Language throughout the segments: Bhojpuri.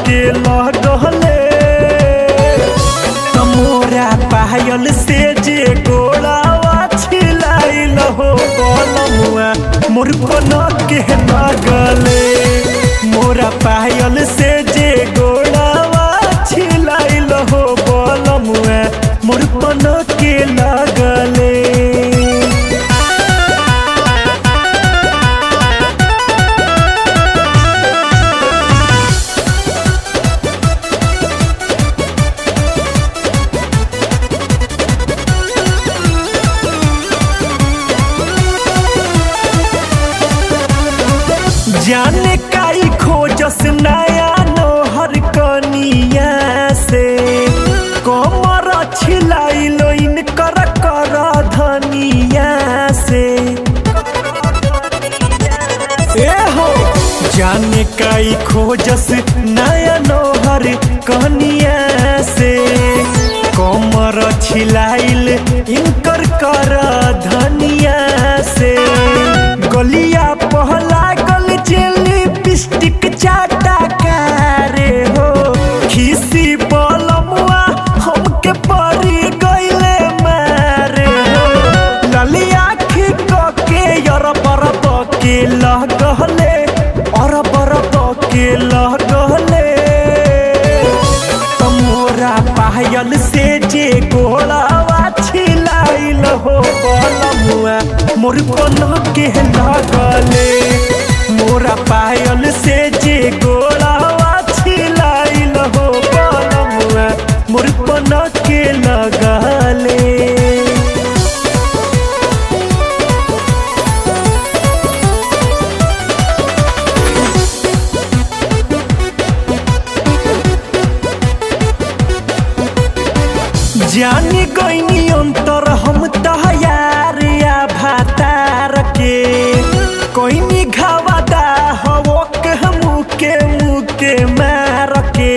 के लगले तमोरा पायल से जे गोड़ावा छिलाइल हो बलमुआ मोर पन के लगले मोरा पायल से जे गोड़ावा छिलाइल हो बलमुआ मोर पन के लगले जाने काई खोजस नया नोहर कनिया से कमर छिलाइलो इनकर कर धनिया से ए हो जाने काई खोजस नया नोहर कनिया से कमर छिलाइल इनकर कर धनिया से गलिया पहला गल जेली पिस्टिक चाटा कारे हो खीसी बलमुआ हमके परी गइले मारे हो ललिया खी के यर पर के लगले और पर के लगले तमोरा पायल से जे गोलावा छिलाइल हो बलमुआ मोर पन के लगले मोरा पायल से जे गोलावा छिलाइल हो बलमुआ मोर पन के लगले जानी गईनी अंतर हम तहयार या भातार के कोईनी घावादा हवो के मुके मुके मार के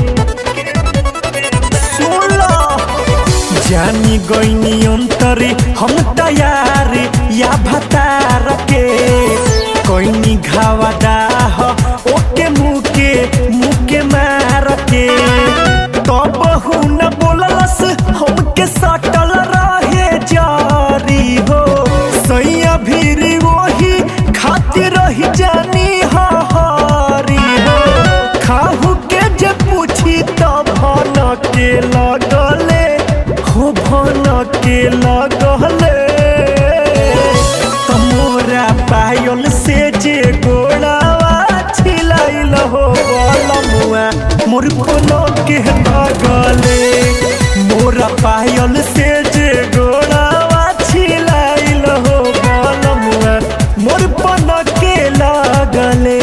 सुनो जानी गईनी अंतर हम तैयार या भातार के कोईनी घावादा हो ओके मुके मुके मार के तब न बोललस हमके सटल रहे जारी हो सैया भीरी वही खातिर रही जानी हरी हो खाहू के जे पूछी तब भन के लगले हो भन के लगले तमोरा पायल से जे गोड़ावा छिलाइल हो बलमुआ मोर कोनो के लगले मोरा पायल से जे गोड़ावा छिलाइल हो बलमुआ मोर पन के लगले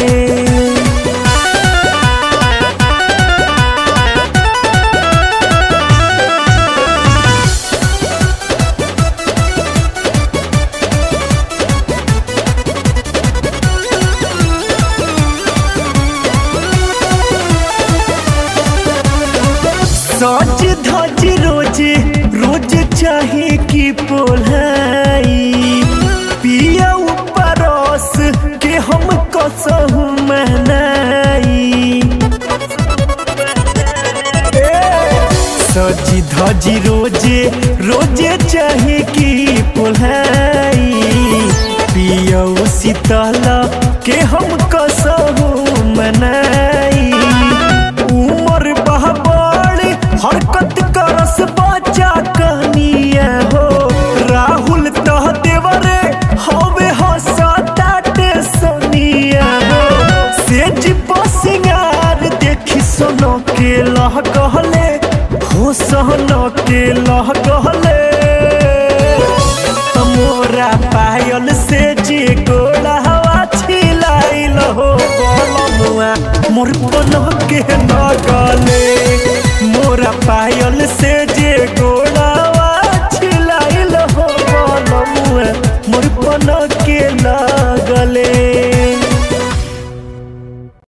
सज धज रोज रोज चाहे की पोलाई पिया परस के हम कसहु मनाई सजी धजी रोजे रोजे चाहे की पोलाई पिया शीतल के हम कसहु मनाई उमर बहबड़ हरकत करस बच्चा कनिया हो राहुल तह देवरे हवे हसताटे सोनिया हो सेज पसिंगार देखी सोनो के लह कहले हो सहनो के लह कहले तमोरा पायल से जे गोला हवा छिलाइल हो बलमुआ मोर पन के नगले मोरा पायल से जे गोला